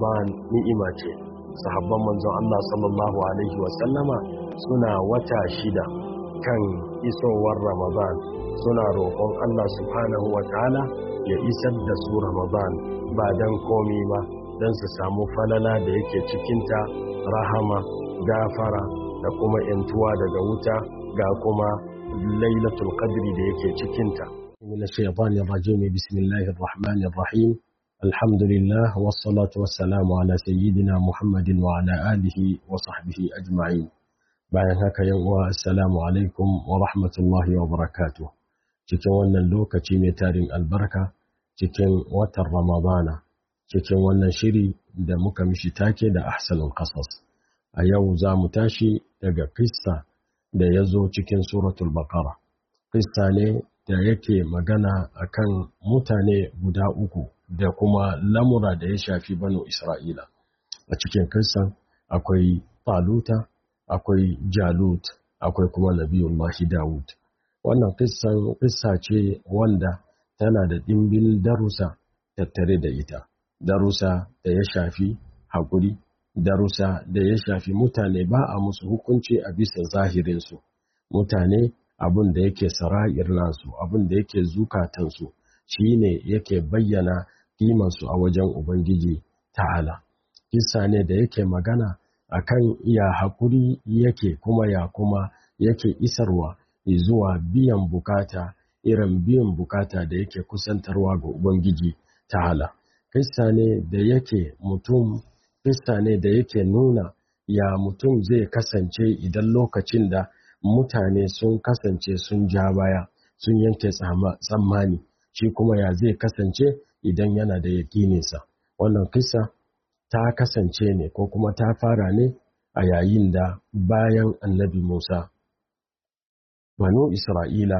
ramadan ni'ima ce sahabban manzon Allah sallallahu alaihi wasallama suna wata shida kan isowar ramadan suna roƙon Allah subhanahu wa ta'ala ya isar da su ramadan ba don komi ba don su samu falala da yake cikinta rahama gafara da kuma yantuwa daga wuta ga kuma lailatul qadri da yake cikinta min ash-shaytanir rajim bismillahir rahmanir rahim alhamdulillah wassalatu wassalamu ala sayyidina muhammadin wa ala alihi wa sahbihi ajma'in bayan haka yan uwa assalamu alaikum wa rahmatullahi wa barakatuh cikin wannan lokaci mai tarin albarka cikin watan ramadana cikin wannan shiri da muka mishi take da ahsanul qasas a yau za mu tashi daga kissa da ya zo cikin suratul baqara kissa ne da yake magana akan mutane guda uku da kuma lamura da ya shafi banu isra'ila a cikin kissan akwai taluta akwai jalut akwai kuma nabiyullahi dawud wannan kissan kissa ce wanda tana da ɗimbin darussa tattare da ita darussa da ya shafi haƙuri darussa da ya shafi mutane ba a musu hukunci a bisa zahirinsu mutane abin da yake sara'ir nasu abin da yake zukatansu shi ne yake bayyana kimansu a wajen ubangiji ta'ala kisa ne da yake magana akan ya haƙuri yake kuma ya kuma yake isarwa zuwa biyan bukata irin biyan bukata da yake kusantarwa ga ubangiji ta'ala kissa ne da yake mutum kissa ne da yake nuna ya mutum zai kasance idan lokacin da mutane sun kasance sun ja baya sun yanke tsammani shi kuma ya zai kasance idan yana da yakininsa wannan kissa ta kasance ne ko kuma ta fara ne a yayin da bayan annabi musa banu isra'ila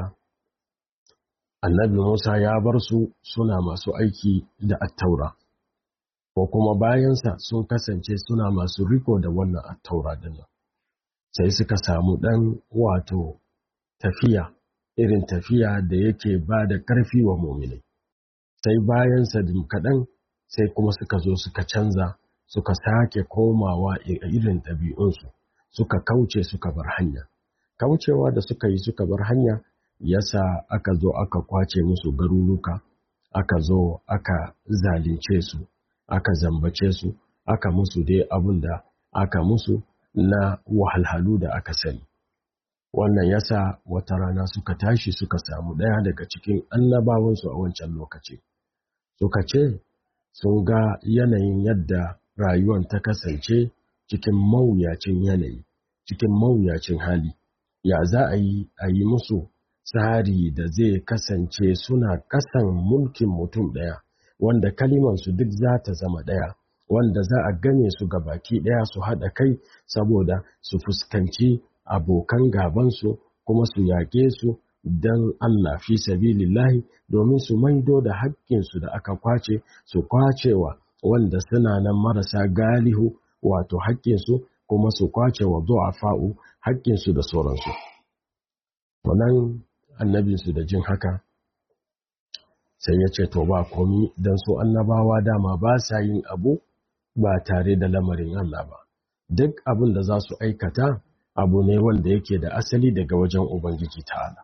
annabi musa ya bar su suna masu aiki da attaura ko kuma bayansa sun kasance suna masu riko da wannan attaura dinnan sai suka samu ɗan wato tafiya irin tafiya da yake ba da ƙarfi wa muminai sai bayansa kaɗan sai kuma suka zo suka canza suka sake komawa a irin ɗabi'unsu suka kauce suka bar hanya kaucewa da suka yi suka bar hanya yasa aka zo aka kwace musu garuruka aka zo aka zalunce su aka zambace su aka musu dai abin da aka musu na wahalhalu da aka sani wannan yasa wata rana suka tashi suka samu ɗaya daga cikin annabawansu a wancan lokaci suka ce sun ga yanayin yadda rayuwar ta kasance cikin mawuyacin yanayi cikin mawuyacin hali ya za a yi a yi musu tsari da zai kasance suna kasan mulkin mutum ɗaya wanda kalimansu duk za ta zama ɗaya wanda za a gane su ga baki ɗaya su haɗa kai saboda su fuskanci abokan gabansu kuma su yaƙe su don Allah fi sabilillahi domin su maido da haƙƙinsu da aka kwace su kwacewa wanda suna nan marasa galihu wato haƙƙinsu kuma su kwace wa du'afa'u haƙƙinsu da sauransu. Wannan annabinsu da jin haka sai ya ce to ba komi don su annabawa dama ba sa yin abu ba tare da lamarin Allah ba duk abin da za su aikata abu ne wanda yake da asali daga wajen Ubangiji ta'ala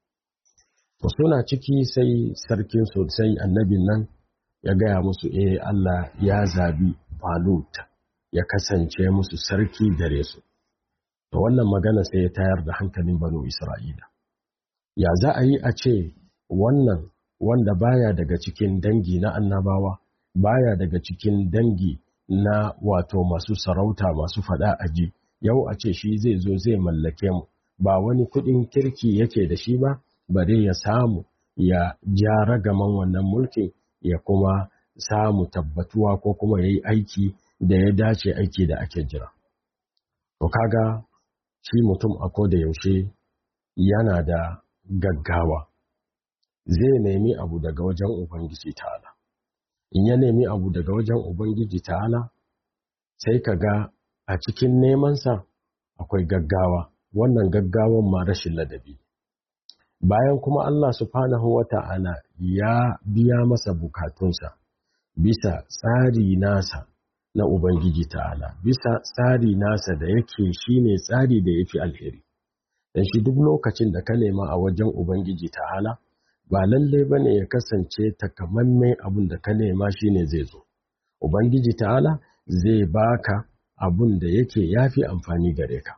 to suna ciki sai sarkin sosai annabin nan ya gaya musu eh Allah ya zabi Falut ya kasance musu sarki gare su to wannan magana sai ya tayar da hankalin banu Isra'ila ya za a yi a ce wannan wanda baya daga cikin dangi na annabawa baya daga cikin dangi na wato masu sarauta masu fada aji yau a ce shi zai zo zai mallake mu ba wani kudin kirki yake da shi ba bare ya samu ya ja ragaman wannan mulkin ya kuma samu tabbatuwa ko kuma ya yi aiki da ya dace aiki da ake jira to kaga shi mutum a da yaushe yana da gaggawa zai nemi abu daga wajen Ubangiji ta'ala. In ya nemi abu daga wajen Ubangiji ta'ala, sai ka ga a cikin nemansa akwai gaggawa, wannan gaggawan ma rashin ladabi. Bayan kuma Allah subhanahu wa ta'ala ya biya masa bukatunsa bisa tsari nasa na Ubangiji ta'ala bisa tsari nasa da yake shi ne tsari da ya fi alheri. Dan shi duk lokacin da ka nema a wajen Ubangiji ta'ala ba lalle ba ne ya kasance takamamme abin da ka nema shi ne zai zo. Ubangiji ta'ala zai baka abin da yake ya fi amfani gare ka.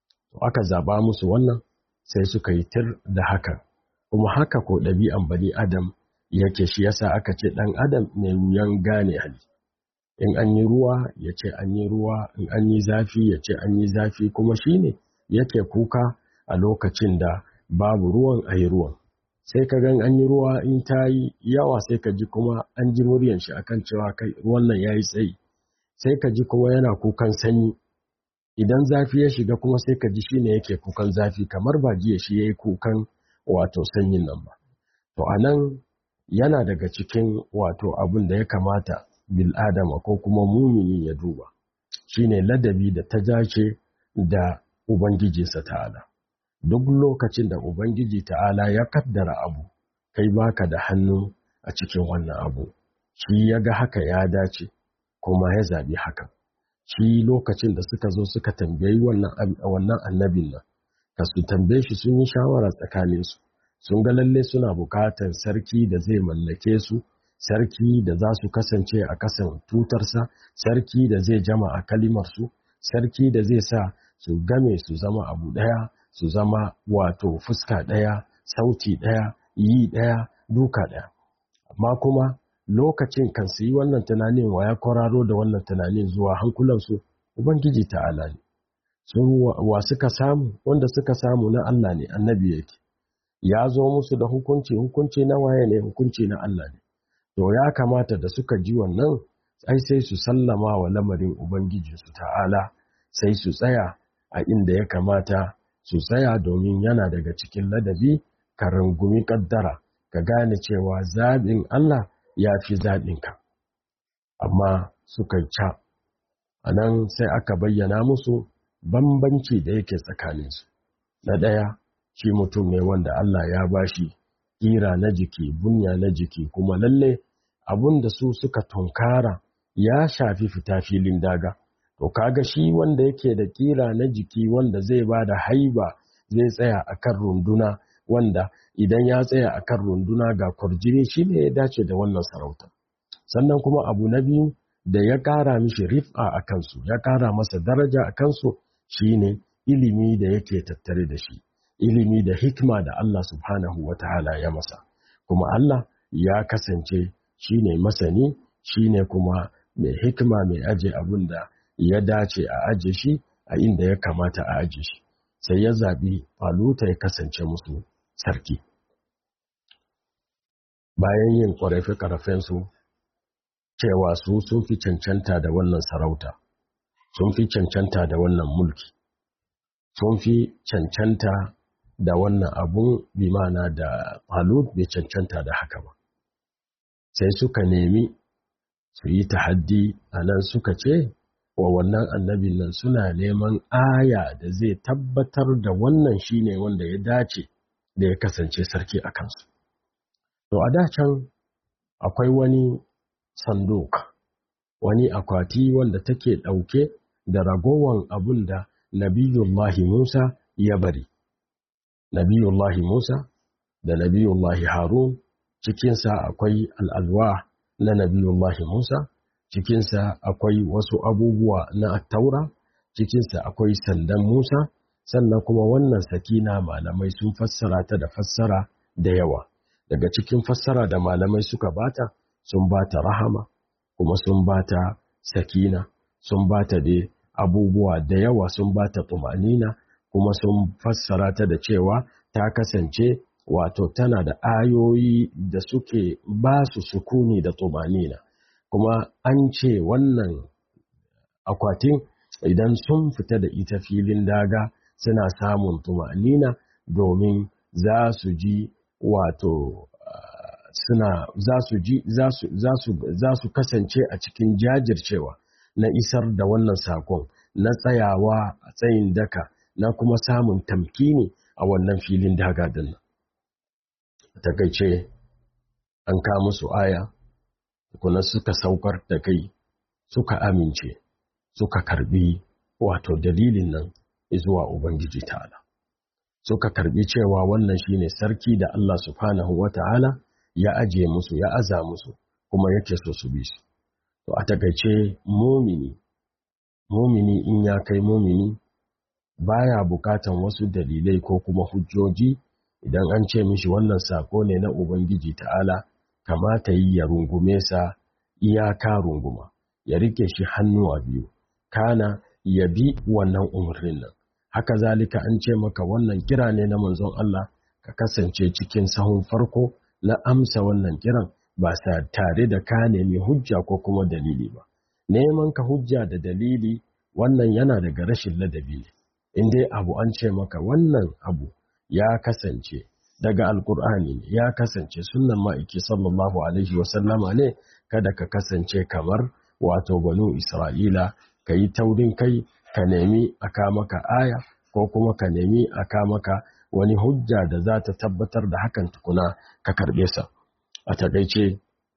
Aka zaba musu wannan sai suka yi tir da haka, kuma haka ko ɗabi'an bani Adam yake shi yasa aka ce ɗan Adam mai wuyan gane hali. in an yi ruwa ya ce an yi ruwa in an yi zafi ya ce an yi zafi kuma shi ne yake kuka a lokacin da babu ruwan a yi ruwan sai ka gan an yi ruwa in ta yi yawa sai ka ji kuma an ji muryan shi akan cewa kai ruwan nan ya yi tsayi sai ka ji kuma yana kukan sanyi idan zafi ya shiga kuma sai ka ji shi ne yake kukan zafi kamar ba jiya shi ya yi kukan wato sanyin nan ba to a nan yana daga cikin wato abin da ya kamata bil'adama ko kuma mumini ya duba shine ladabi da ta dace da ubangijinsa ta'ala duk lokacin da ubangiji ta'ala ya kaddara abu kai baka da hannu a cikin wannan abu shi ya ga haka ya dace kuma ya zabi haka shi lokacin da suka zo suka tambayi wannan annabin nan ka su tambaye shi sun yi shawara tsakaninsu sun ga lalle suna bukatar sarki da zai mallake su sarki da za su kasance a kasan tutarsa sarki da zai jama a kalimarsu sarki da zai sa su game su zama abu ɗaya su zama wato fuska ɗaya sauti ɗaya yi ɗaya duka ɗaya amma kuma lokacin kan su yi wannan tunanin wa ya kwararo da wannan tunanin zuwa hankulansu ubangiji ta'ala ne sun wa suka samu wanda suka samu na Allah ne annabi yake ya zo musu da hukunci hukunci na waye ne hukunci na Allah ne to ya kamata da suka ji wannan ai sai su sallama wa lamarin ubangijinsu ta'ala sai su tsaya a inda ya kamata su tsaya domin yana daga cikin ladabi ka rungumi kaddara ka gane cewa zaɓin Allah ya fi zaɓinka amma suka ca a nan sai aka bayyana musu bambanci da yake tsakaninsu na ɗaya shi mutum ne wanda Allah ya bashi ƙira na jiki bunya na jiki kuma lalle abun da su suka tunkara ya shafi fita filin daga to kaga shi wanda yake da ƙira na jiki wanda zai ba da haiba zai tsaya akan runduna wanda idan ya tsaya akan runduna ga kwarjini shi ne ya dace da wannan sarauta sannan kuma abu na biyu da ya ƙara mishi rif'a a kansu ya ƙara masa daraja a kansu shine ilimi da yake tattare da shi ilimi da hikima da Allah subhanahu wa ta'ala ya masa kuma Allah ya kasance shine masani shine kuma mai hikima mai aje abin da ya dace a aje shi a inda ya kamata a aje shi sai ya zaɓi faluta ya kasance musu sarki bayan yin ƙwarafe-ƙarafensu cewa su sun fi cancanta da wannan sarauta sun fi cancanta da wannan mulki sun fi cancanta da wannan abun bimana da falut bai cancanta da haka ba sai suka nemi su yi tahaddi a nan suka ce wa wannan annabin nan suna neman aya da zai tabbatar da wannan shine wanda ya dace da ya kasance sarki a kansu to a da can akwai wani sanduk wani akwati wanda take ɗauke da ragowan abun da nabiyullahi Musa ya bari nabiyullahi Musa da nabiyullahi Harun cikinsa akwai al'alwa na nabiyullahi Musa cikinsa akwai wasu abubuwa na taura cikinsa akwai sandan Musa sannan kuma wannan sakina malamai sun fassara ta da fassara da yawa daga cikin fassara da malamai suka bata sun bata rahama kuma sun bata sakina sun bata da abubuwa da yawa sun bata tumanina kuma sun fassara ta da cewa ta kasance wato tana da ayoyi da suke ba su sukuni da tumanina kuma an ce wannan akwatin idan sun fita da ita filin daga suna samun tumanina domin za su ji wato suna za su ji za su kasance a cikin jajircewa na isar da wannan sakon na tsayawa a tsayin daka na kuma samun tamkini a wannan filin daga din nan takaice an ka musu aya kuna suka saukar da kai suka amince suka karbi wato dalilin nan zuwa ubangiji ta'ala suka karbi cewa wannan shine sarki da Allah subhanahu wata'ala ya aje musu ya aza musu kuma yake so su bi su to a takaice mumini mumini in ya kai mumini baya bukatan wasu dalilai ko kuma hujjoji idan an ce mishi wannan sako ne na ubangiji ta'ala kamata yi ya rungume sa iyaka runguma ya rike shi hannu a biyu kana ya bi wannan umarnin nan haka zalika an ce maka wannan kira ne na manzon Allah ka kasance cikin sahun farko na amsa wannan kiran ba sa tare da ka nemi hujja ko kuma dalili ba neman ka hujja da dalili wannan yana daga rashin ladabi ne in dai abu an ce maka wannan abu ya kasance daga alkur'ani ne ya kasance sunnan ma'aiki sallallahu alaihi wasallama ne kada ka kasance kamar wato banu isra'ila ka yi taurin kai ka nemi a maka aya ko kuma ka nemi a maka wani hujja da za ta tabbatar da hakan tukuna ka karɓe sa a taƙaice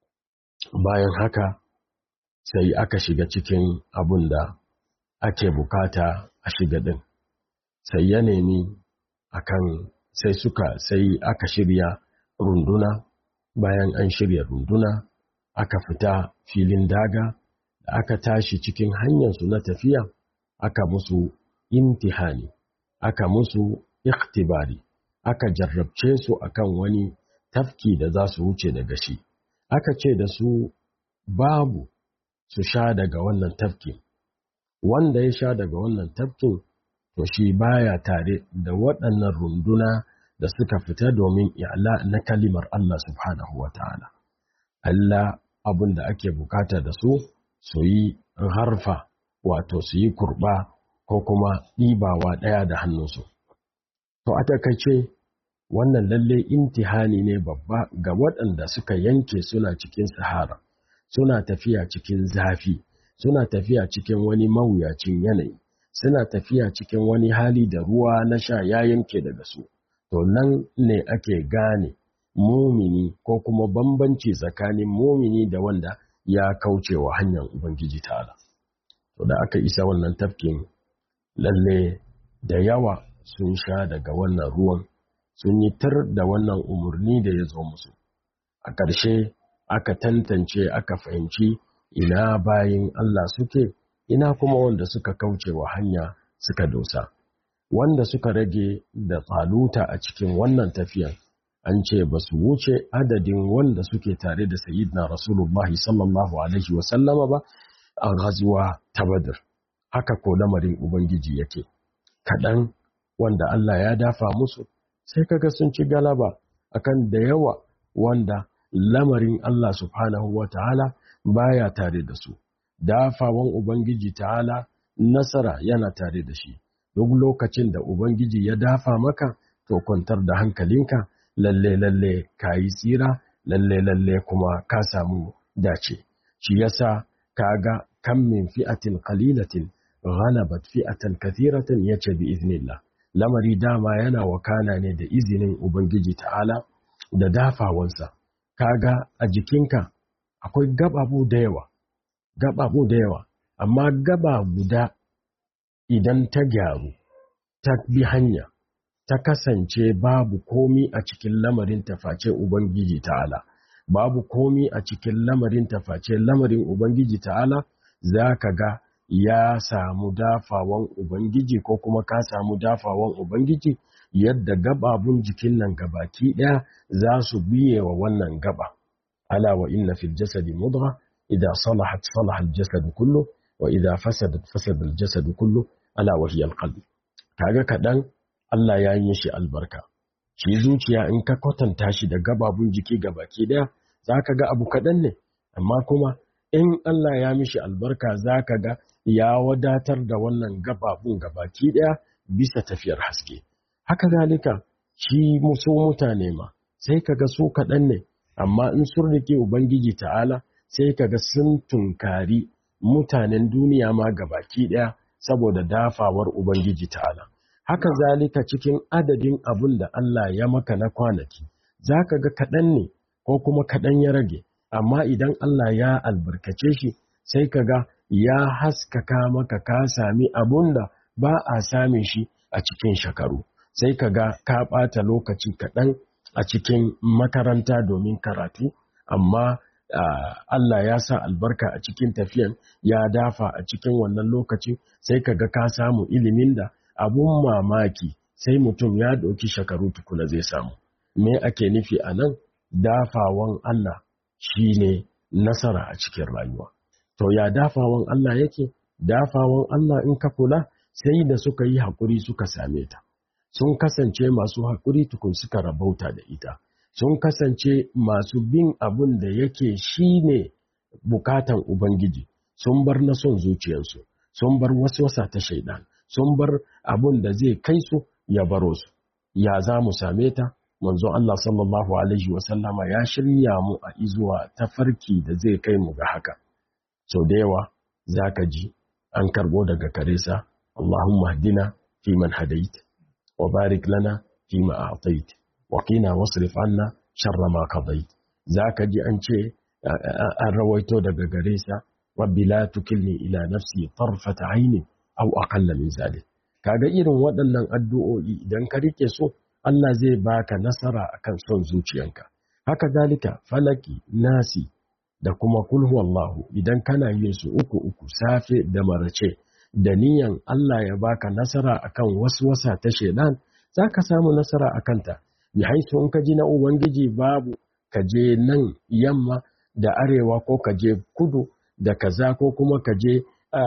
bayan haka sai aka shiga cikin abun da ake bukata a shiga ɗin sai ya nemi akan sai suka sai aka shirya runduna bayan an shirya runduna aka fita filin daga da aka tashi cikin hanyarsu na tafiya aka musu imtihani aka musu ikhtibari aka jarrabce su akan wani tafki da za su wuce daga shi aka ce da su babu su sha daga wannan tafkin wanda ya sha daga wannan tafkin to shi baya tare da waɗannan runduna da suka fita domin i'la na kalimar Allah subhanahu wa ta'ala. Allah abin da ake bukata da su su yi harfa wato su yi kurɓa ko kuma ɗibawa ɗaya da hannunsu. To a takaice wannan lalle imtihani ne babba ga waɗanda suka yanke suna cikin sahara, suna tafiya cikin zafi, suna tafiya cikin wani mawuyacin yanayi. suna tafiya cikin wani hali da ruwa na sha ya yanke daga su, to nan ne ake gane mumini ko kuma bambanci tsakanin mumini da wanda ya kauce wa hanyar Ubangiji ta'ala. To da aka isa wannan tafkin lalle da yawa sun sha daga wannan ruwan sun yi tar da wannan umarni da ya zo musu. A ƙarshe aka tantance aka fahimci ina bayin Allah suke ina kuma wanda suka kauce wa hanya suka dosa wanda suka rage da tsaluta a cikin wannan tafiyan an ce ba su wuce adadin wanda suke tare da sayyidina rasulullah sallallahu alaihi wasallama ba a gazuwa ta badr haka ko lamarin ubangiji yake kaɗan wanda Allah ya dafa musu sai kaga sun ci galaba akan da yawa wanda lamarin Allah subhanahu wa ta'ala baya tare da su dafawan Ubangiji ta'ala nasara yana tare da shi, duk lokacin da Ubangiji ya dafa maka, to kwantar da hankalinka, lalle lalle ka yi tsira, lalle lalle kuma ka samu dace. Shi yasa ka ga kan min fi'atin qalilatin ghalabat fi'atan kathiratan yace bi iznillah. Lamari dama yana wakana ne da izinin Ubangiji ta'ala da dafawansa. Kaga a jikinka akwai gababu da yawa. gaɓaɓu da yawa, amma gaba guda idan ta gyaru, ta bi hanya, ta kasance babu komi a cikin lamarin taface Ubangiji ta'ala, babu komi a cikin lamarin taface lamarin Ubangiji ta'ala, za ka ga ya samu dafawan Ubangiji ko kuma ka samu dafawan Ubangiji yadda gababun jikin nan gabaki ɗaya za su biye wa wannan gaba. Ala wa inna fil jasadi mudgha إذا صلحت صلح الجسد كله وإذا فسدت فسد الجسد كله ألا وهي القلب kaga kaɗan Allah ya yi shi albarka shi zuciya in ka kwatanta shi da gababun jiki gabaki ɗaya za ka ga abu kaɗan ne amma kuma in Allah ya mishi albarka za ka ga ya wadatar da wannan gababun gabaki ɗaya bisa tafiyar haske haka zalika shi musu mutane ma sai ka ga su kaɗan ne amma in sun rike Ubangiji ta'ala sai kaga sun tunkari mutanen duniya ma gabaki ɗaya saboda dafawar Ubangiji ta'ala. Haka zalika cikin adadin abun da Allah ya maka na kwanaki, za ka ga kaɗan ne ko kuma kaɗan ya rage, amma idan Allah ya albarkace shi sai kaga ya haskaka maka ka sami abun da ba a same shi a cikin shekaru sai ka ga ka ɓata lokaci kaɗan a cikin makaranta domin karatu amma Uh, Allah ya sa albarka a cikin tafiyan ya dafa a cikin wannan lokaci sai ka ga ka samu ilimin da abun mamaki sai mutum ya ɗauki shekaru tukuna zai samu me ake nufi a nan dafawan Allah shine nasara a cikin rayuwa to ya dafawan Allah yake dafawan Allah in ka kula sai da suka yi haƙuri suka same ta sun kasance masu haƙuri tukun suka rabauta da ita sun kasance masu bin abun da yake shi ne bukatan Ubangiji, sun bar na son zuciyarsu, sun bar wasa ta shaidan, sun bar abun da zai kai su ya baro su. Ya za mu same ta? Manzo Allah sallallahu Alaihi wasallama ya shirya mu a izuwa ta farki da zai kai mu ga haka. Sau da yawa za ka ji an karɓo daga karesa, Allahumma hadina fi man hadait, wa barik lana fi ma a'tait. waƙina wasrif anna sharra ma qadait zaka ji an ce an rawaito daga gare sa rabbi la tukilni ila nafsi tarfata aini aw aqalla min zalik kaga irin waɗannan addu'o'i idan ka rike so Allah zai baka nasara akan son zuciyanka haka zalika falaki nasi da kuma kul huwallahu idan kana yin su uku uku safe da marace da niyan Allah ya baka nasara akan wasu wasa ta shedan zaka samu nasara akan ta bi haisu in ka ji na Ubangiji babu ka je nan yamma da arewa ko ka je kudu da kaza ko kuma ka je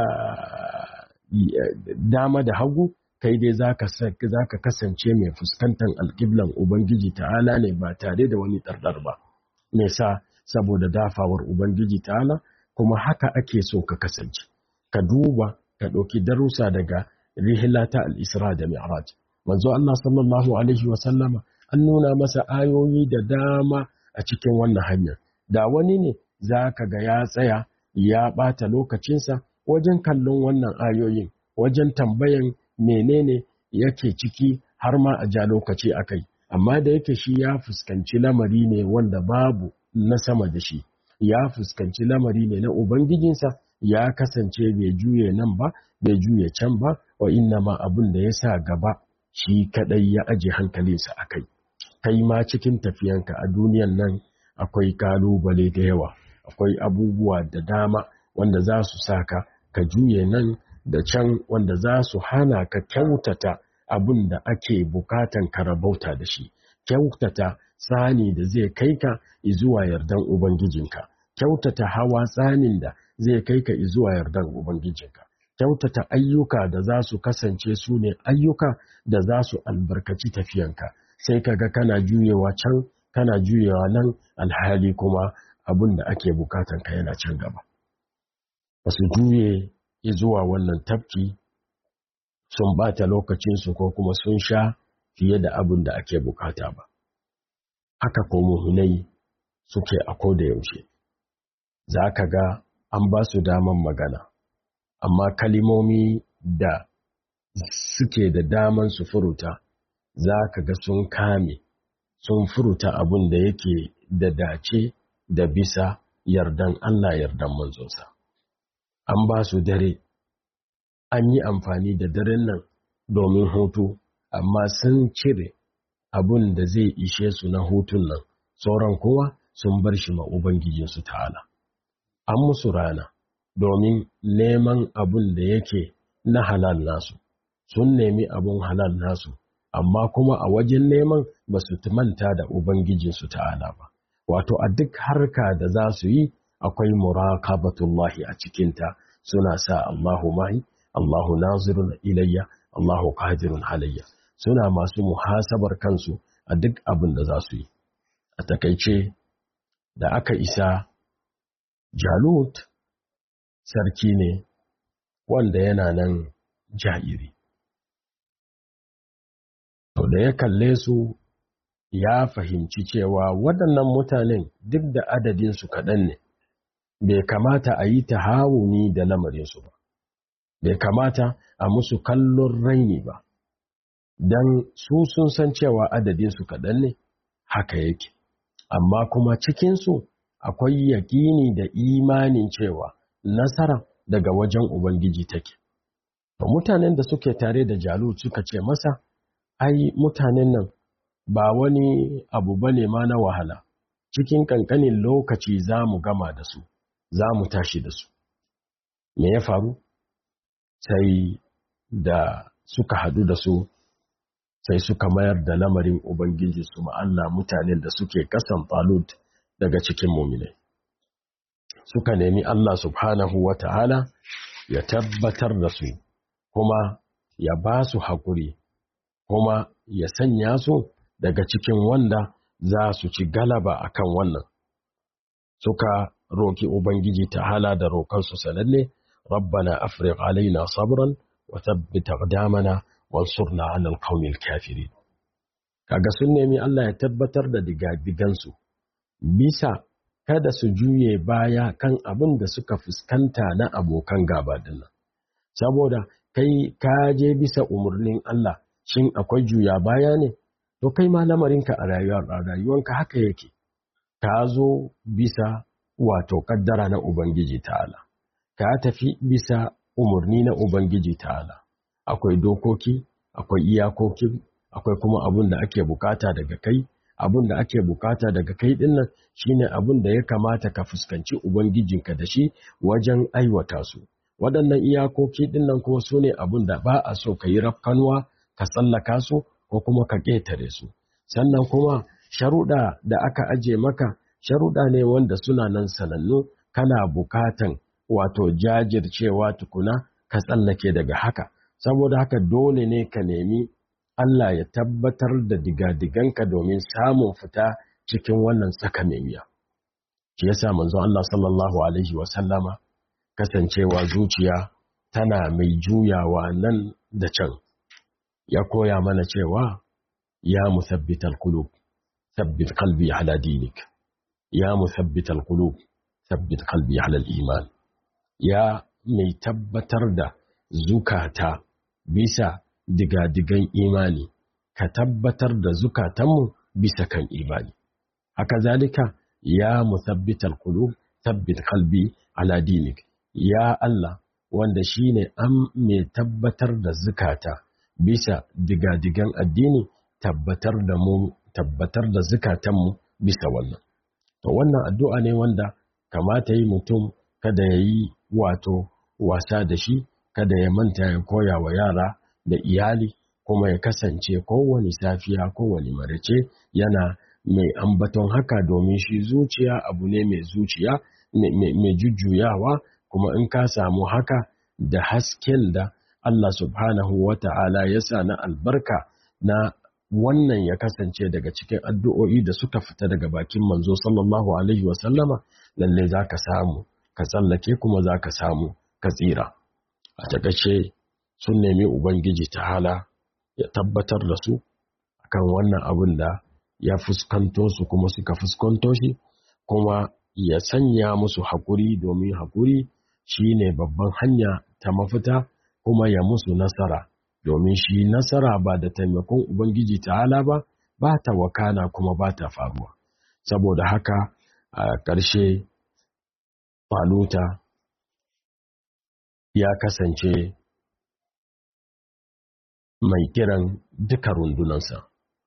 dama da hagu kai dai za ka kasance mai fuskantar alƙiblan Ubangiji ta'ala ne ba tare da wani ɗarɗar ba. Me sa saboda dafawar Ubangiji ta'ala kuma haka ake so ka kasance. Ka duba ka ɗauki darussa daga rihila ta al'isra da mi'raj. Manzo Allah sallallahu Alaihi wasallama an nuna masa ayoyi da dama a cikin wannan hanyar da wani ne za ka ga ya tsaya ya ɓata lokacinsa wajen kallon wannan ayoyin wajen tambayan menene yake ciki har ma a ja lokaci a kai amma da yake shi ya fuskanci lamari ne wanda babu na sama da shi ya fuskanci lamari ne na ubangijinsa ya kasance bai juye nan ba bai juye can ba wa inna ma abin da ya sa gaba shi kadai ya aje hankalinsa a kai kai ma cikin tafiyanka a duniyan nan akwai kalubale da yawa akwai abubuwa da dama wanda za su saka ka juye nan da can wanda za su hana ka kyautata abin da ake bukatan ka rabauta da shi kyautata tsani da zai kai ka zuwa yardan ubangijinka kyautata hawa tsanin da zai kai ka zuwa yardan ubangijinka kyautata ayyuka da za su kasance su ne ayyuka da za su albarkaci tafiyanka sai ka ga kana juyewa can kana juyewa nan alhali kuma abin da ake bukatan ka yana can gaba ba su juye zuwa wannan tafki sun bata lokacinsu ko kuma sun sha fiye da abin da ake bukata ba haka ko muhinai suke a koda yaushe za ka ga an ba su daman magana amma kalimomi da suke da daman su furuta za ka ga sun kame sun furuta abin da yake da dace da bisa yardan Allah yardan manzonsa an ba su dare an yi amfani da daren nan domin hutu amma sun cire abin da zai ishe su na hutun nan sauran kowa sun bar shi ma ubangijinsu ta'ala an musu rana domin neman abin da yake na halal nasu sun nemi abin halal nasu amma kuma a wajen neman ba su manta da ubangijinsu ta'ala ba wato a duk harka da za su yi akwai muraqabatullahi a cikinta suna sa Allahu mahi Allahu nazirun ilayya Allahu qadirun halayya suna masu muhasabar kansu a duk abin da za su yi a takaice da aka isa Jalut sarki ne wanda yana nan ja'iri to da ya kalle su ya fahimci cewa waɗannan mutanen duk da adadinsu kaɗan ne bai kamata a yi ta hawuni da lamarinsu ba bai kamata a musu kallon raini ba don su sun san cewa adadinsu kaɗan ne haka yake amma kuma cikinsu akwai yaƙini da imanin cewa nasara daga wajen Ubangiji take. Mutanen da suke tare da Jalut suka ce masa, ai mutanen nan ba wani abu bane ma na wahala, cikin ƙanƙanin lokaci za mu gama da su, za mu tashi da su. Me ya faru? Sai da suka haɗu da su, sai suka mayar da lamarin Ubangiji su Allah mutanen da suke ƙasan Talut daga cikin muminai. Suka nemi Allah subhanahu wa ta'ala ya tabbatar da su, kuma ya ba su haƙuri, kuma ya sanya su daga cikin wanda za su ci galaba a kan wannan. Suka roki Ubangiji ta'ala da roƙansu sananne, Rabbana Afrik alaina sabran wa tabbita damana wansurna alal qaumil kafirin. Kaga sun nemi Allah ya tabbatar da digadigansu bisa kada su juye baya kan abin da suka fuskanta na abokan gaba dinnan. Saboda kai ka je bisa umarnin Allah, shin akwai juya baya ne? To kai ma lamarinka a rayuwanka haka yake, ka zo bisa wato kaddara na Ubangiji ta'ala, ka tafi bisa umarni na Ubangiji ta'ala. Akwai dokoki, akwai iyakoki, akwai kuma abin da ake bukata daga kai, abin da ake bukata daga kai dinnan shine abin da ya kamata ka fuskanci Ubangijinka da shi wajen aiwata su. Waɗannan iyakoki dinnan kuma su ne abin da ba a so ka yi rafkanuwa, ka tsallaka su, ko kuma ka ƙetare su sannan kuma sharuɗa da aka aje maka sharuɗa ne wanda suna nan sanannu kana bukatan wato jajircewa tukuna ka tsallake daga haka saboda haka dole ne ka nemi Allah ya tabbatar da digadiganka domin samun fita cikin wannan tsaka miya shi yasa manzon Allah sallallahu alaihi wa sallama kasancewa zuciya tana mai juyawa nan da can ya koya mana cewa ya musabbital qulub thabbit qalbi ala dinik ya musabbital qulub thabbit qalbi ala iman ya mai tabbatar da zukata bisa digadigan imani ka tabbatar da zukatanmu bisa kan imani haka zalika ya musabbital qulub thabbit qalbi ala dinik ya Allah wanda shine an mai tabbatar da zukata bisa digadigan addini tabbatar da mu tabbatar da zukatanmu bisa wannan to wannan addu'a ne wanda kamata yi mutum kada ya yi wato wasa da shi kada ya manta ya koya wa yara da iyali kuma ya kasance kowane safiya kowane marice yana mai ambaton haka domin shi zuciya abu ne mai zuciya mai jujjuyawa kuma in ka samu haka da hasken da Allah subhanahu wa ta'ala ya sa na albarka na wannan ya kasance daga cikin addu'o'i da suka fita daga bakin manzo sallallahu Alaihi wasallama lalle za ka samu, ka tsallake kuma za ka samu, ka tsira. A takaice sun nemi Ubangiji ta'ala ya tabbatar da su akan wannan abin da ya fuskanto su kuma suka fuskanto shi, kuma ya sanya musu haƙuri domin haƙuri shi ne babban hanya ta mafita. kuma ya musu nasara domin shi nasara ba da taimakon Ubangiji ta'ala ba ba ta wakana kuma ba ta faruwa saboda haka a ƙarshe faluta ya kasance mai kiran duka rundunansa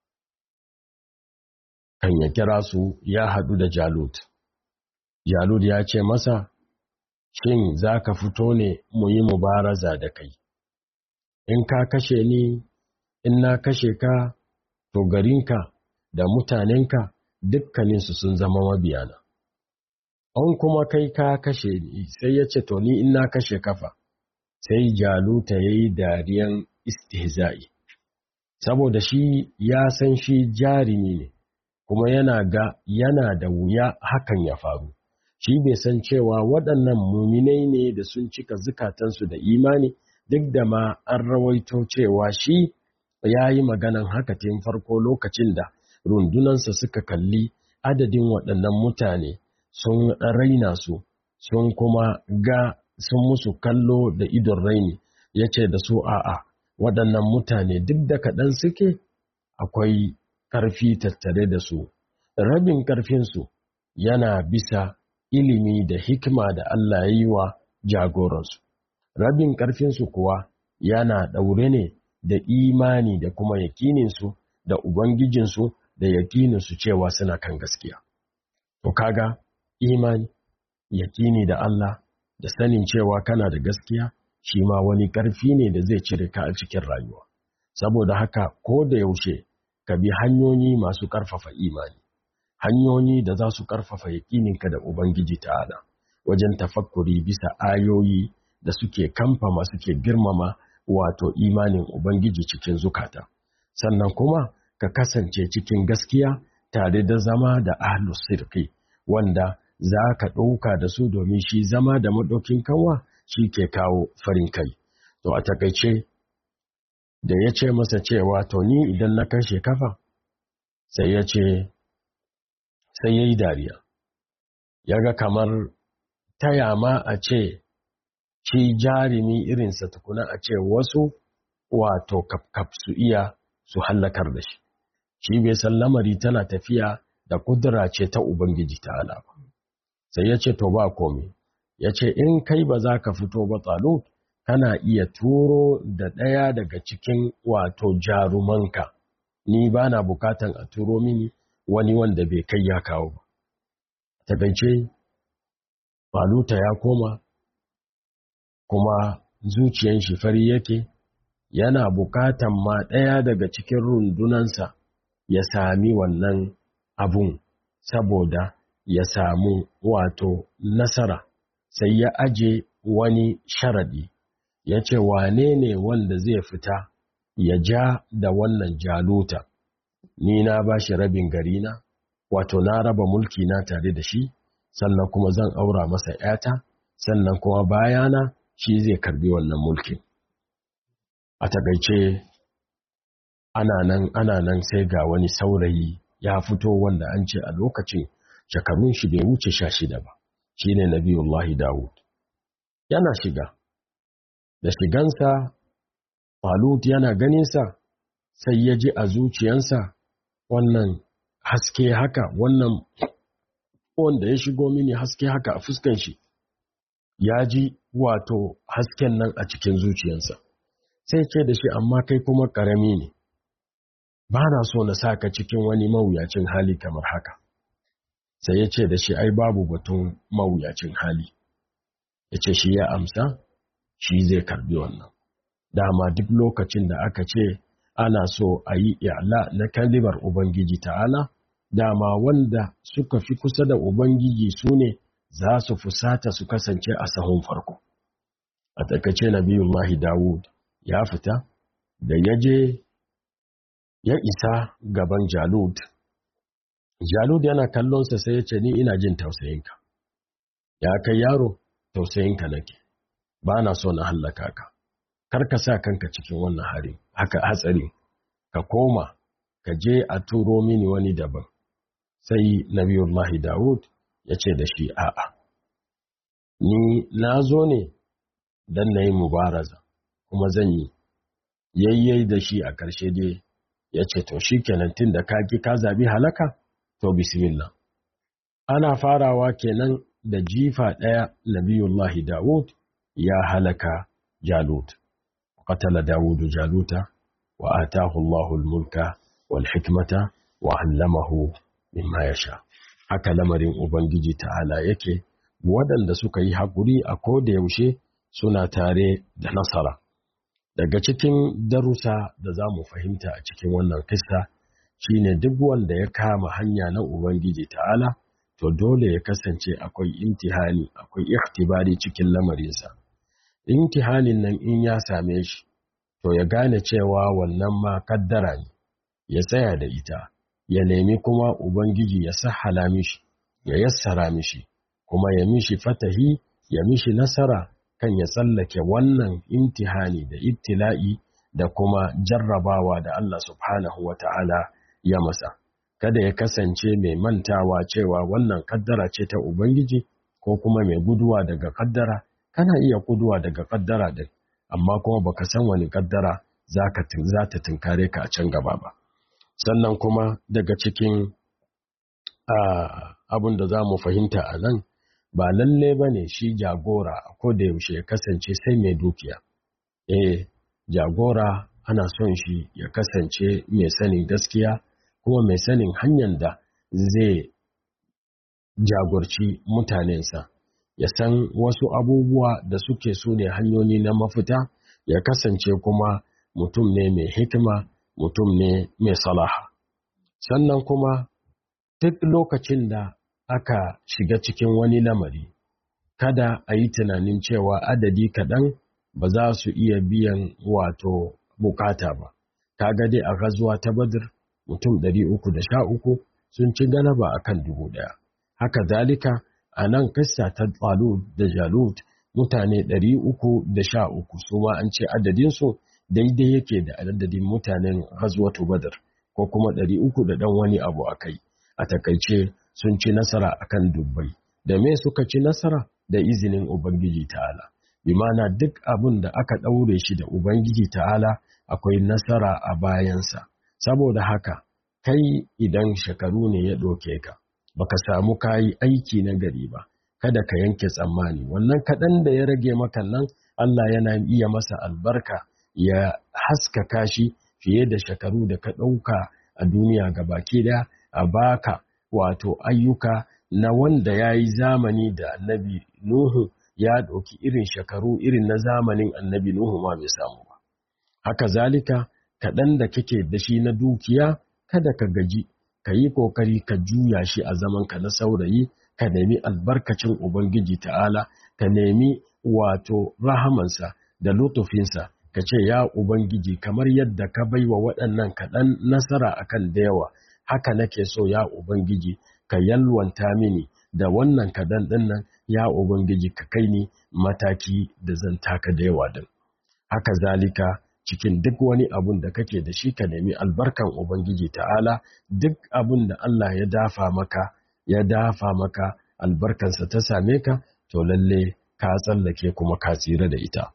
kan ya kira su ya haɗu da jalut jalut ya ce masa shin za ka fito ne mu yi mubaraza da kai, in ka kashe ni, in na kashe ka, to garinka da mutanenka dukkaninsu sun zama mabiyana. An kuma kai ka kashe ni, sai ya ce, to ni in na kashe kafa, sai jaluta ya yi dariyan istihza'i. Saboda shi ya san shi jarimi ne, kuma yana ga yana da wuya hakan ya faru. shi bai san cewa waɗannan muminai ne da sun cika zukatansu da imani duk da ma an rawaito cewa shi ya yi maganan haka tun farko lokacin da rundunansa suka kalli adadin waɗannan mutane sun raina su sun kuma ga sun musu kallo da idon raini ya ce da su a'a waɗannan mutane duk da kaɗan suke akwai ƙarfi tattare da su rabin ƙarfinsu yana bisa ilimi da hikima da Allah ya yi wa jagoransu rabin ƙarfinsu kuwa yana ɗaure ne da imani da kuma yakininsu da ubangijinsu da yakininsu cewa suna kan gaskiya to kaga imani yakini da Allah da sanin cewa kana da gaskiya shi ma wani ƙarfi ne da zai cire ka a cikin rayuwa saboda haka ko da yaushe ka bi hanyoyi masu ƙarfafa imani hanyoyi da za su ƙarfafa yaƙininka da ubangiji ta'ala wajen tafakkuri bisa ayoyi da suke kamfama suke girmama wato imanin ubangiji cikin zukata sannan kuma ka kasance cikin gaskiya tare da zama da ahlus sirki wanda za ka ɗauka da su domin shi zama da maɗaukin kanwa shi ke kawo farin kai. To a takaice da ya ce masa cewa to ni idan na kashe kafa sai ya ce sai ya yi dariya. Ya ga kamar taya ma a ce shi jarumi irinsa tukuna a ce wasu wato kafkaf su iya su hallakar da shi. Shi bai san lamari tana tafiya da kudura ce ta Ubangiji ta ba. sai ya ce to ba komi ya ce in kai ba za ka fito ba tsalo kana iya turo da ɗaya daga cikin wato jarumanka ni ba na bukatan a turo mini wani wanda bai kai ya kawo ba takaice faluta ya koma kuma zuciyan shi fari yake yana bukatan ma ɗaya daga cikin rundunansa ya sami wannan abun saboda ya samu wato nasara sai ya aje wani sharadi ya ce wane ne wanda zai fita ya ja da wannan jaluta ni na ba shi rabin garina wato na raba mulki na tare da shi sannan kuma zan aura masa ‘yata sannan kuma bayana shi zai karbi wannan mulkin a takaice ana nan ana nan sai ga wani saurayi ya fito wanda an ce a lokacin shekarun shi bai wuce sha shida ba shi ne nabiyullahi dawud yana shiga da shigansa falut yana ganinsa sai ya ji a zuciyansa wannan haske haka wannan wanda ya shigo mini haske haka a fuskan shi ya ji wato hasken nan a cikin zuciyansa sai ce da shi amma kai kuma ƙarami ne ba na so na sa ka cikin wani mawuyacin hali kamar haka sai ya ce da shi ai babu batun mawuyacin hali ya ce shi ya amsa shi zai karbi wannan dama duk lokacin da aka ce ana so a yi i'la na kalimar ubangiji ta'ala dama wanda suka fi kusa da ubangiji su ne za su fusata su kasance a sahun farko a takace nabiyullahi dawud ya fita da ya je ya isa gaban jalud jalud yana kallonsa sai ya ce ni ina jin tausayinka ya kai yaro tausayinka nake ba na so na hallaka ka kar ka sa kanka cikin wannan hari haka hatsari ka koma ka je a turo mini wani daban sai nabiyullahi dawud ya ce da shi a'a ni na zo ne don na yi mubaraza kuma zan yi yayyai da shi a ƙarshe dai ya ce to shi kenan tun da kaki ka zabi halaka to bismillah ana farawa kenan da jifa ɗaya nabiyullahi dawud ya halaka jalut qatala dawudu jaluta wa atahu Allahu al-mulka wal hikmata wa 'allamahu mimma yasha haka lamarin ubangiji ta'ala yake waɗanda suka yi haƙuri a koda yaushe suna tare da nasara daga cikin darussa da za mu fahimta a cikin wannan kissa shine duk wanda ya kama hanya na ubangiji ta'ala to dole ya kasance akwai imtihani akwai ikhtibari cikin lamarinsa imtihanin nan in ya same shi to ya gane cewa wannan ma kaddara ne ya tsaya da ita ya nemi kuma ubangiji ya sahala mishi ya yassara mishi kuma ya mishi fatahi ya mishi nasara kan ya tsallake wannan imtihani da ibtila'i da kuma jarrabawa da Allah subhanahu wa ta'ala ya masa. Kada ya kasance mai mantawa cewa wannan kaddara ce ta Ubangiji ko kuma mai guduwa daga kaddara, kana iya guduwa daga kaddara din, amma kuma baka san wani kaddara za ta tunkare ka a can gaba ba. Sannan kuma daga cikin abin da za mu fahimta a nan ba lalle ba ne shi jagora ko da yaushe ya kasance sai mai dukiya eh jagora ana son shi ya kasance mai sanin gaskiya kuma mai sanin hanyar da zai jagorci mutanensa ya san wasu abubuwa da suke su ne hanyoyi na mafita ya kasance kuma mutum ne mai hikima mutum ne mai salaha sannan kuma duk lokacin da aka shiga cikin wani lamari kada a yi tunanin cewa adadi kaɗan ba za su iya biyan wato bukata ba kaga dai a gazuwa ta badr mutum 313 sun ci galaba akan dubu ɗaya haka zalika a nan kissa ta Talut da Jalut mutane 313 su ma an ce adadinsu daidai yake da adadin mutanen Ghazwatu Badr ko kuma 300 da dan wani abu akai a takaice sun ci nasara akan dubbai da me suka ci nasara da izinin Ubangiji Ta'ala bi mana duk abin da aka ɗaure shi da Ubangiji Ta'ala akwai nasara a bayansa saboda haka kai idan shekaru ne ya ɗauke ka baka samu kayi aiki na gari ba kada ka yanke tsammani wannan kaɗan da ya rage maka nan Allah yana iya masa albarka ya haskaka shi fiye da shekaru da ka ɗauka a duniya baki daya a baka wato ayyuka na wanda ya yi zamani da annabi Nuhu ya ɗauki irin shekaru irin na zamanin annabi Nuhu ma bai samu ba haka zalika kaɗan da kake da shi na dukiya kada ka gaji ka yi ƙoƙari ka juya shi a zamanka na saurayi ka nemi albarkacin Ubangiji ta'ala ka nemi wato rahamansa da lutufinsa ka ce ya Ubangiji kamar yadda ka bai wa waɗannan kaɗan nasara akan da yawa haka nake so ya Ubangiji ka yalwanta mini da wannan kaɗan ɗin nan ya Ubangiji ka kai ni mataki da zan taka da yawa din haka zalika cikin duk wani abun da kake da shi ka nemi albarkan Ubangiji ta'ala duk abun da Allah ya dafa maka ya dafa maka albarkansa ta same ka to lalle ka tsallake kuma ka tsira da ita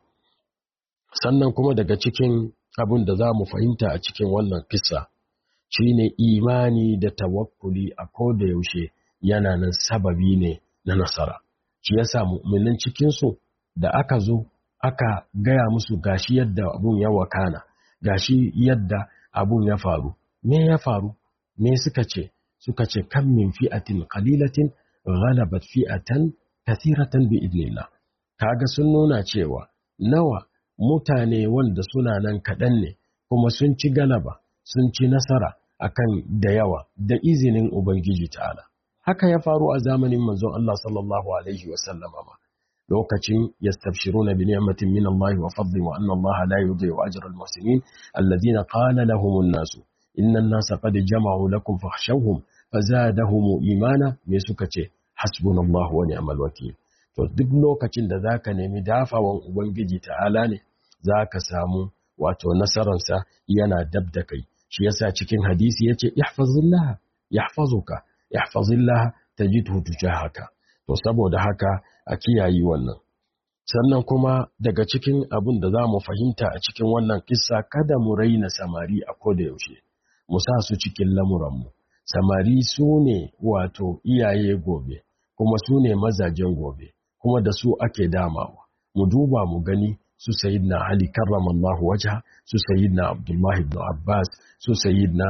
sannan kuma daga cikin abun da za mu fahimta a cikin wannan kissa shine imani da tawakkuli a koda yaushe yana nan sababi ne na nasara shi yasa mu'minin cikinsu da aka zo aka gaya musu gashi yadda abun ya wakana gashi yadda abun ya faru me ya faru me suka ce suka ce kan min fi'atin qalilatin ghalabat fi'atan kathiratan bi idnillah kaga sun nuna cewa nawa mutane wanda suna nan kaɗan ne kuma sun ci galaba sun ci nasara akan da yawa da izinin ubangiji ta'ala haka ya faru a zamanin manzon Allah sallallahu alaihi wa sallama ma lokacin yastabshiruna bi ni'matin min Allah wa fadli wa anna Allah la yudhi'u ajra al-muhsinin alladhina qala lahum an-nas inna an-nasa qad jama'u lakum fakhshawhum fazadahum imana me suka ce hasbunallahu wa ni'mal wakeel to duk lokacin da zaka nemi dafawan ubangiji ta'ala ne zaka samu wato nasaransa yana dab da kai shi yasa cikin hadisi yace ihfazillah yahfazuka ihfazillah tajidhu tujahaka to saboda haka a kiyayi wannan sannan kuma daga cikin abin da za mu fahimta a cikin wannan kissa kada mu raina samari a koda yaushe mu sa su cikin lamuranmu samari su ne wato iyaye gobe kuma su ne mazajen gobe kuma da su ake damawa mu duba mu gani su sayyidina ali karramallahu wajha su sayyidina abdullahi ibn abbas su sayyidina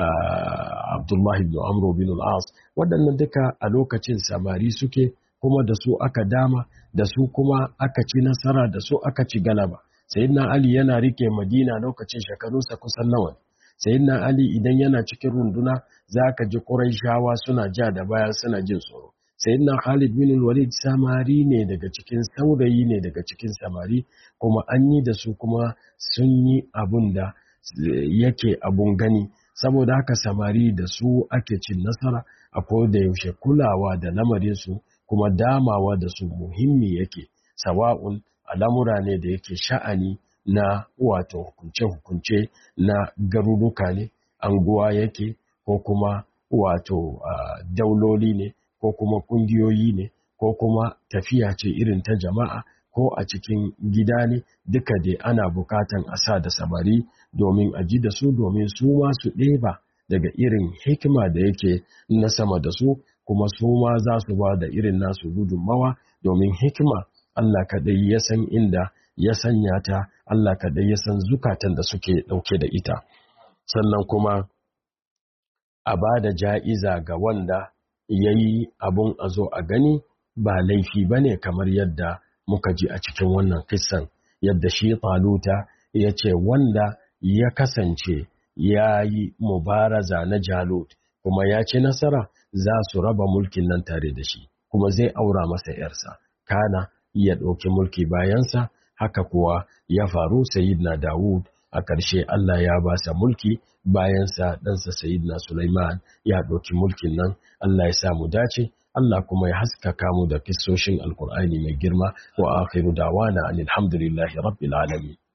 abdullahi ibn amro bin al-as waɗannan duka a lokacin samari suke kuma da su aka dama da su kuma aka ci nasara da su aka ci galaba sayyidina ali yana rike madina lokacin shekarunsa kusan nawa sayyidina ali idan yana cikin runduna zaka ji quraishawa suna ja da baya suna jin tsoro sayyidina khalid bin walid samari ne daga cikin saurayi ne daga cikin samari kuma an yi da su kuma sun yi abun da yake abun gani saboda haka samari da su ake cin nasara a da yaushe kulawa da lamarinsu kuma damawa da su muhimmi yake sawa'un al'amura ne da yake sha'ani na wato hukunce-hukunce na garuruka ne anguwa yake ko kuma wato uh, dauloli ne ko kuma kungiyoyi ne ko kuma tafiya ce irin ta jama'a ko a cikin gida ne duka dai ana bukatan a sa da samari domin a ji da su domin su ma su ɗeba daga irin hikima da yake na sama da su kuma su ma za su ba da irin nasu gudunmawa domin hikima Allah kaɗai ya san inda ya sanya ta Allah kaɗai ya san zukatan da suke ɗauke da ita sannan kuma a ba da ja'iza ga wanda ya yi abun a zo a gani ba laifi ba ne kamar yadda muka ji a cikin wannan kissan yadda shi taluta ya ce wanda ya kasance ya yi mubaraza na jalut kuma ya ci nasara za su raba mulkin nan tare da shi kuma zai aura masa ‘yarsa kana ya ɗauki mulki bayansa haka kuwa ya faru sayidna dawud a ƙarshe Allah ya ba sa mulki bayansa ɗansa sayidna Sulaiman ya ɗauki mulkin nan Allah ya sa mu dace Allah kuma ya haskaka mu da kissoshin alkur'ani mai girma wa akhiru dawana alhamdulillahi rabbil alamin